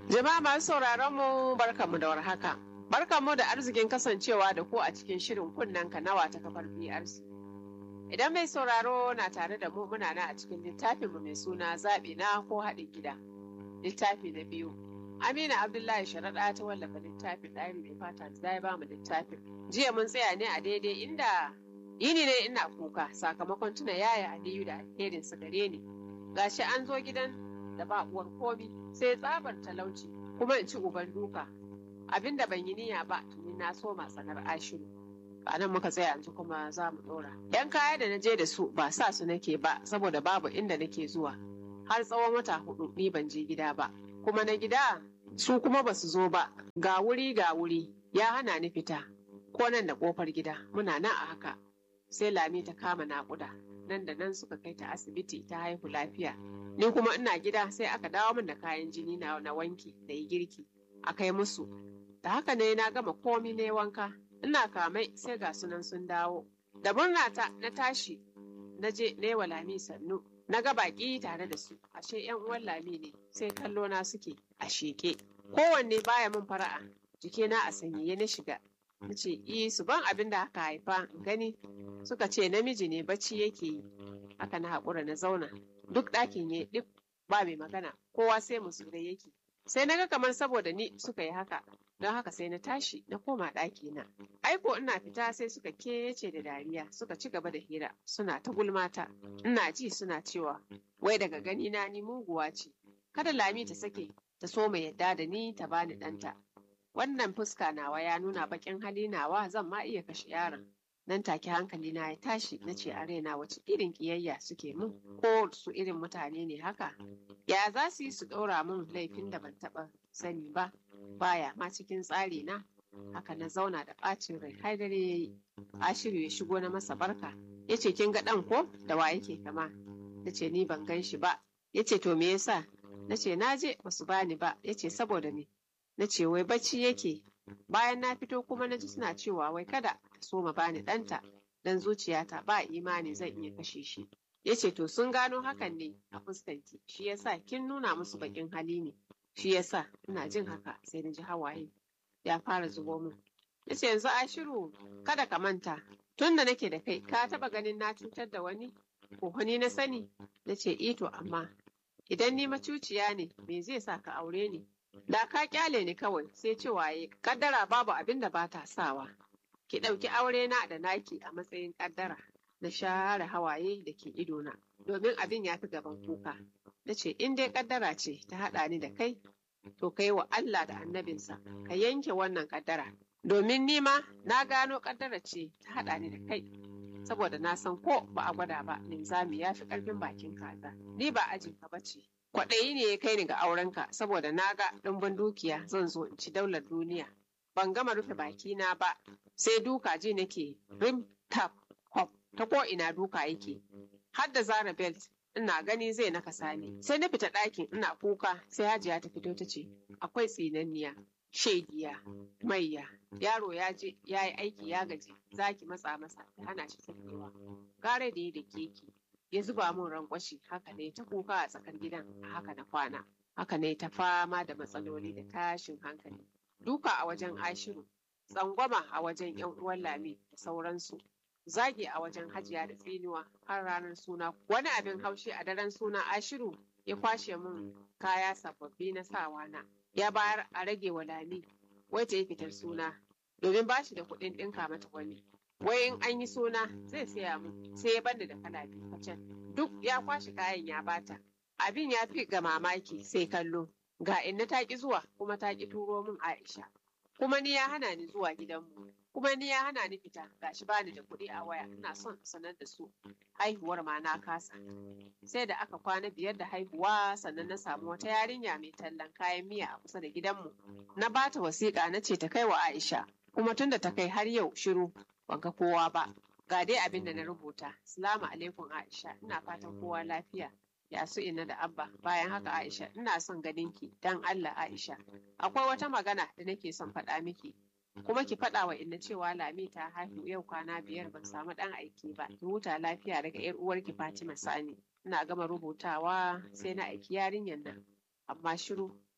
Jama'a masu sauraron mu barkamu da warhaka. Barkamu da arzikin kasancewa da ku a cikin shirin kunnen nawa ta kafar BRC. Idan mai sauraro na tare da mu muna nan a cikin littafin mu mai suna zaɓi na ko haɗin gida. Littafi na biyu. Amina Abdullahi Sharaɗa ta wallafa littafin ɗaya mai fata da ya ba mu littafin. Jiya mun tsaya ne a daidai inda yini ne ina kuka sakamakon tuna yaya Aliyu da alherin su gare ni. Gashi an zo gidan da ba uwar komi sai tsabar talauci kuma in ci uban duka abinda ban yi niyya ba tuni na so tsanar ashiru a nan muka tsaya yanzu kuma za mu ɗora yan kaya da na je da su ba sa su nake ba saboda babu inda nake zuwa har tsawon wata hudu ni ban je gida ba kuma na gida su kuma ba su zo ba ga wuri ga wuri ya hana ni fita ko nan da kofar gida muna nan a haka sai lami ta kama naƙuda nan da nan suka kai ta asibiti ta haihu lafiya ni kuma ina gida sai aka dawo min da kayan jini na na wanki da yi girki a kai musu da haka ne na gama komi ne wanka ina kamai sai ga sunan sun dawo da murna ta na tashi na je na wa lami sannu na ga baki tare da su ashe yan uwan lami ne sai kallo na suke a sheke kowanne baya min fara'a jikina a sanyaye na shiga na ce i su ban abin da aka haifa gani suka ce namiji ne bacci yake yi haka na haƙura na zauna duk ɗakin ya duk ba mai magana kowa sai musulai yake sai na ga kamar saboda ni suka yi haka don haka sai na tashi na koma ɗaki na aiko ina fita sai suka kece da dariya suka ci gaba da hira suna ta gulmata ina ji suna cewa wai daga gani na ni muguwa ce kada lami ta sake ta so mai yadda da ni ta bani ɗanta wannan fuska nawa ya nuna baƙin hali nawa zan ma iya kashe yaron nan take hankali na ya tashi na ce a raina wace irin kiyayya suke min ko su irin mutane ne haka ya za su yi su ɗora min laifin da ban taɓa sani ba baya ma cikin tsari na haka na zauna da ɓacin rai har dare ya yi ashiru ya shigo na masa barka ya ce kin ga ɗan ko da wa yake kama na ce ni ban gan shi ba ya ce to me yasa na ce na je ba su bani ba ya ce saboda me na ce wai bacci yake bayan na fito kuma na ji suna cewa wai kada ta so ma bani ɗanta dan zuciyata ba imani zan iya kashe shi ya ce to sun gano hakan ne a fuskanki shi yasa kin nuna musu baƙin hali ne shi yasa ina jin haka sai na ji hawaye ya fara zubo min ya ce yanzu ashiru kada ka manta tun da nake da kai ka taɓa ganin na cutar da wani ko wani na sani na ce ito amma idan ni macuciya ne me zai sa ka aure ni da ka kyale ni kawai sai cewa ya kaddara babu abin da ba ta sawa ki ɗauki aure na da naki a matsayin kaddara na share hawaye da ke idona domin abin ya fi gaban kuka na ce in dai kaddara ce ta haɗa ni da kai to kai wa Allah da annabinsa ka yanke wannan kaddara domin ni ma na gano kaddara ce ta haɗa ni da kai saboda na san ko ba a gwada ba linzami ya fi ƙarfin bakin kaza ni ba ajinka ba ce kwaɗayi ne ya kai ni ga aurenka saboda na ga ɗumbin dukiya zan zo in ci daular duniya ban gama rufe bakina ba sai duka ji nake rim tap hop ta ko ina duka yake har da zara belt ina gani zai naka sani sai na fita ɗakin ina kuka sai hajiya ta fito ta ce akwai tsinanniya shaidiya maiya yaro ya je ya yi aiki ya gaji zaki matsa masa ta hana shi sakewa gare da ya da keke ya zuba min rankwashi haka ne ta kuka a tsakar gidan a haka na kwana haka ne ta fama da matsaloli da tashin hankali duka a wajen ashiru tsangwama a wajen yan uwan lami da sauransu zagi a wajen hajiya da tsinuwa har ranar suna wani abin haushi a daren suna ashiru ya kwashe min kaya sababbi na sawa na ya bayar a rage wa lami wai ta yi fitar suna domin ba shi da kuɗin ɗinka mata wani wai in an yi suna zai saya mu sai ya banda da kala biyu kacal duk ya kwashe kayan ya bata abin ya fi ga mamaki sai kallo ga inna ta ki zuwa kuma ta ki turo min Aisha kuma ni ya hana ni zuwa gidanmu kuma ni ya hana ni fita gashi bani da kuɗi a waya ina son sanar da su haihuwar ma na kasa sai da aka kwana biyar da haihuwa sannan na samu wata yarinya mai tallan kayan miya a kusa da gidanmu na bata wasiƙa na ce ta kai wa Aisha kuma tunda ta kai har yau shiru ban ga kowa ba ga dai abin da na rubuta salamu alaikum Aisha ina fatan kowa lafiya ya su ina da abba bayan haka Aisha ina son ganin ki dan Allah Aisha akwai wata magana da nake son faɗa miki kuma ki faɗa wa inna cewa Lami ta haihu yau kwana biyar ban samu ɗan aiki ba ki huta lafiya daga yar uwarki Fatima Sani ina gama rubutawa sai na aiki yarinyar nan amma shiru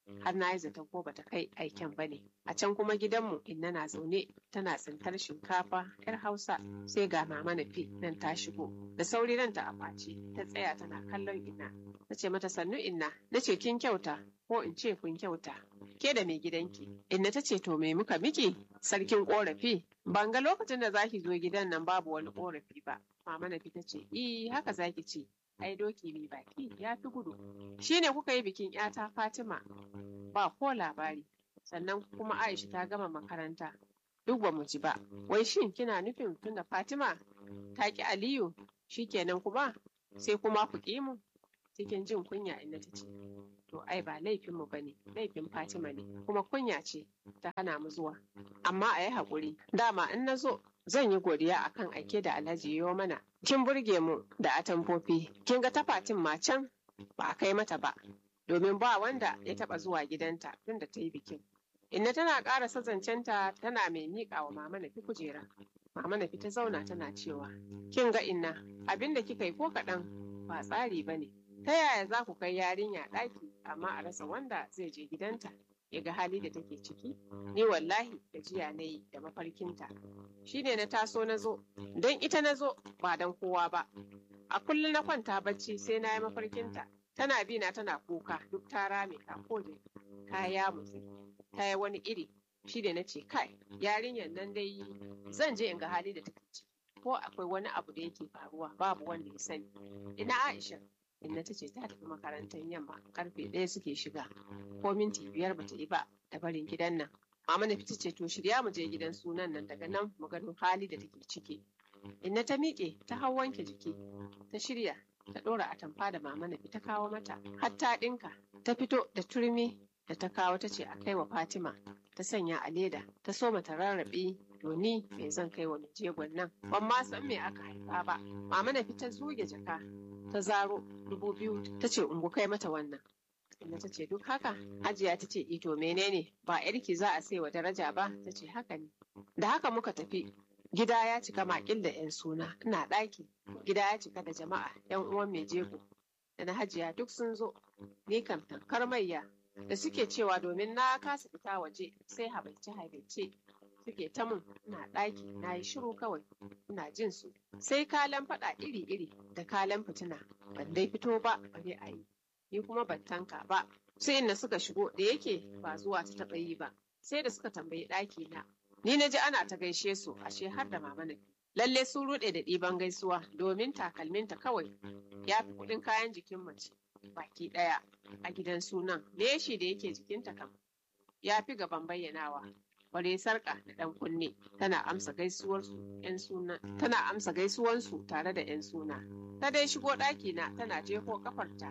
har na yi zaton ko bata kai aiken ba ne a can kuma gidanmu inna na zaune tana tsintar shinkafa yar hausa sai ga mama nafi nan ta shigo da sauri nan ta afaci ta tsaya tana kallon inna ta ce mata sannu inna na ce kin kyauta ko in ce kun kyauta ke da mai gidanki inna ta ce to me muka miki sarkin korafi ban ga lokacin da zaki zo gidan nan babu wani korafi ba mama nafi ta ce i haka zaki ce ai doki mai baki ya fi gudu shine kuka yi bikin yata fatima ba ko labari sannan kuma aisha ta gama makaranta duk ba mu ji ba wai shin kina nufin tunda fatima ta ki aliyu shikenan kuma sai kuma ku ƙi mu cikin jin kunya inda ta ce to ai ba laifinmu ba ne laifin fatima ne kuma kunya ce ta hana mu zuwa amma a yi haƙuri dama in na zo zan yi godiya akan aike da alhaji yo mana kin burge mu da atamfofi kin ga tafatin ma can ba a kai mata ba domin ba wanda ya taba zuwa gidanta tun da ta yi bikin inna tana ƙara zancenta tana mai miƙa wa mama nafi kujera mama nafi ta zauna tana cewa kin ga inna abin da kika yi ko kaɗan ba tsari ba ne ta yaya za ku kai yarinya ɗaki amma a rasa wanda zai je gidanta ya ga hali da take ciki ni wallahi gajiya na yi da mafarkinta shi ne na taso na zo don ita na zo ba don kowa ba a kullum na kwanta bacci sai na yi mafarkinta tana bi na tana kuka duk ta rame ka koje ta ya mutsi ta yi wani iri shi ne na ce kai yarinyar nan dai zan je in ga hali da take ciki ko akwai wani abu da yake faruwa babu wanda ya sani ina aisha inna ta ce ta tafi makarantar yamma karfe ɗaya suke shiga ko minti biyar bata yi ba da barin gidan nan mama na fita ce to shirya mu je gidan sunan nan daga nan mu gano hali da take ciki inna ta miƙe ta hau wanke jiki ta shirya ta ɗora atamfa da mama na ta kawo mata har ta ɗinka ta fito da turmi da ta kawo ta ce a kai wa fatima ta sanya a leda ta so mata rarrabe doni me zan kai wa jegon nan ban ma san me aka haifa ba mama na ta zuge jaka ta zaro dubu biyu ta ce ungu kai mata wannan inda ta ce duk haka hajiya ta ce ito menene ba yarki za a sai wa daraja ba ta ce haka ne da haka muka tafi gida ya cika makil da yan suna ina ɗaki gida ya cika da jama'a yan uwan mai jego da na hajiya duk sun zo ni kam tankar mayya da suke cewa domin na kasa fita waje sai habaice habaice suke ta mun ina ɗaki na yi shiru kawai ina jin su sai kalan faɗa iri iri da kalan fitina ban dai fito ba bare a yi ni kuma ban tanka ba sai inda suka shigo da yake ba zuwa ta taɓa yi ba sai da suka tambayi ɗaki na ni na ji ana ta gaishe su ashe har da mama na lalle sun ruɗe da ɗiban gaisuwa domin takalminta kawai ya fi kuɗin kayan jikin mace baki ɗaya a gidan sunan leshi da yake jikinta kam ya fi gaban bayyanawa bare sarka da ɗan kunne tana amsa gaisuwarsu yan suna tana amsa gaisuwansu tare da yan suna ta dai shigo ɗaki na tana jefo kafarta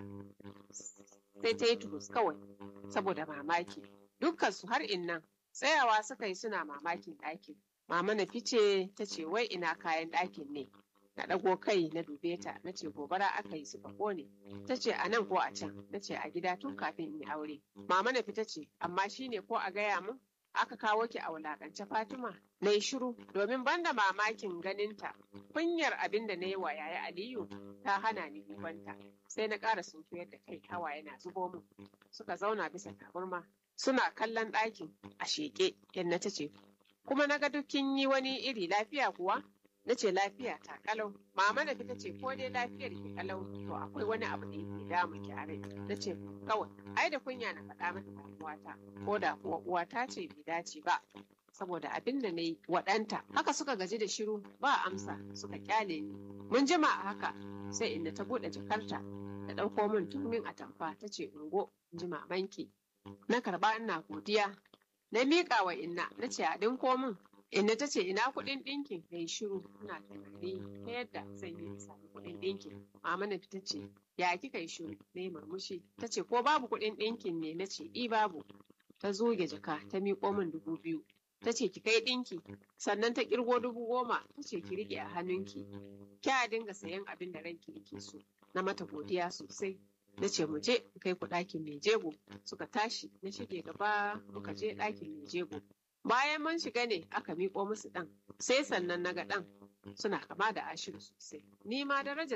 sai ta yi turus kawai saboda mamaki dukkan su har innan tsayawa suka yi suna mamakin ɗakin mama na fice ta ce wai ina kayan ɗakin ne na ɗago kai na dube ta na ce gobara aka yi suka kone ta ce a nan ko a can na ce a gida tun kafin in yi aure mama na fita ce amma shine ko a gaya mun aka kawo ki a wulakance Fatima na yi shiru domin banda mamakin ganinta kunyar abin da na yi wa yaya Aliyu ta hana ni dubanta sai na ƙara sunkuyar da kai hawa yana zubo mu suka zauna bisa taburma suna kallon ɗakin a sheƙe yanna ta ce kuma na ga duk kin yi wani iri lafiya kuwa na ce lafiya ta kalau mama na ta ce ko dai lafiyar ki kalau to akwai wani abu da yake damun ki a rai na ce kawai ai da kunya na faɗa mata damuwata ko da kuwa uwata ce bai dace ba saboda abin da na yi waɗanta haka suka gaji da shiru ba amsa suka kyale ni mun jima a haka sai inda ta buɗe jakarta ta ɗauko min turmin atamfa ta ce ungo in ji mamanki na karɓa ina godiya na miƙa wa inna na ce a ɗinko min inna ta ce ina kuɗin ɗinkin na yi shiru ina tunani ta yadda zan yi sami kuɗin ɗinkin mama na ta ce ya kika yi shiru na yi murmushi ta ce ko babu kuɗin ɗinkin ne na ce i babu ta zoge jaka ta miƙo min dubu biyu ta ce ki kai ɗinki sannan ta ƙirgo dubu goma ta ce ki riƙe a hannunki kya dinga sayan abin da ranki yake so na mata godiya sosai na ce mu je kai ku ɗakin mai jego suka tashi na shige gaba muka je ɗakin mai jego bayan mun shiga ne aka miƙo musu ɗan sai sannan na ga ɗan suna kama da ashiru sosai ni ma darajar su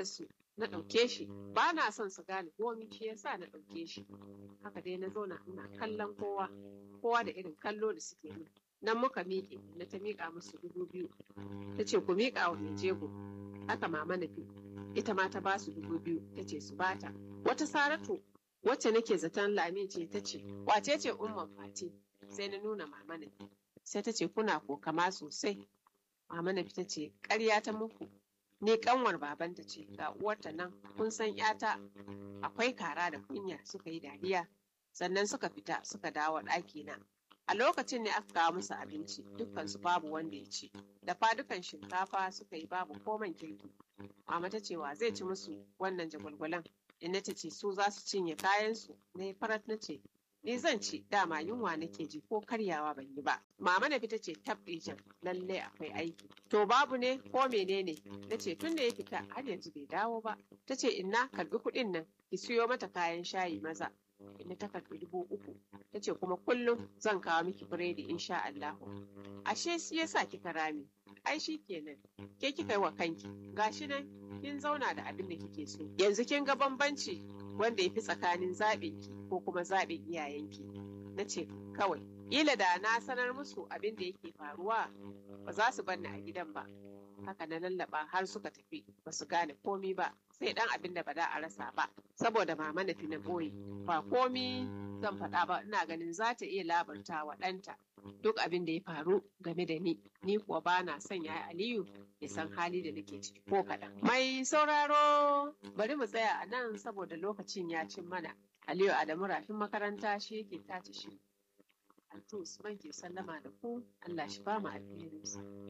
na ɗauke shi ba na son su gane komi shi yasa na ɗauke shi haka dai na zauna ina kallon kowa kowa da irin kallo da suke min nan muka miƙe na ta miƙa musu dubu biyu ta ce ku miƙa wa mai jego haka mama na fi ita ma ta ba su dubu biyu ta ce su bata wata saratu wacce nake zaton lami ce ta ce wace ce umman fati sai na nuna mama na sai ta ce kuna kokama sosai mama na ta ce ƙarya ta muku ni kanwar babanta ce ga uwarta nan kun san yata akwai kara da kunya suka yi dariya sannan suka fita suka dawo ɗaki na a lokacin ne aka kawo musu abinci dukkansu babu wanda ya ci da fadukan shinkafa suka yi babu koman kirki mama ta ce wa zai ci musu wannan jagwalgwalan inna ta ce su za su cinye kayansu na yi farat na ce ni zan ci dama yunwa nake ji ko karyawa ban yi ba mama na fita ce tabbijan lallai akwai aiki to babu ne ko menene na ce tun da ya fita har yanzu bai dawo ba ta ce inna karbi kuɗin nan ki siyo mata kayan shayi maza inda ta karbi dubu uku ta ce kuma kullum zan kawo miki biredi insha Allahu ashe shi yasa kika rame ai shi kenan ke kika yi wa kanki gashi nan kin zauna da abin da kike so yanzu kin ga bambanci wanda ya fi tsakanin zaɓinki ko kuma zaɓin iyayenki na ce kawai ƙila da na sanar musu abin da yake faruwa ba za su banni a gidan ba haka na lallaba har suka tafi ba su gane komi ba sai dan abin da ba da a rasa ba saboda mama na fi na ɓoye ba komi zan faɗa ba ina ganin za ta iya labarta wa ɗanta duk abin da ya faru game da ni ni kuwa ba na son ya aliyu ya san hali da nake ciki ko kaɗan mai sauraro bari mu tsaya a nan saboda lokacin ya cin mana aliyu adamu rafin makaranta shi yake tace shi Altu Usman ke sallama da ku Allah shi ba mu alherinsa.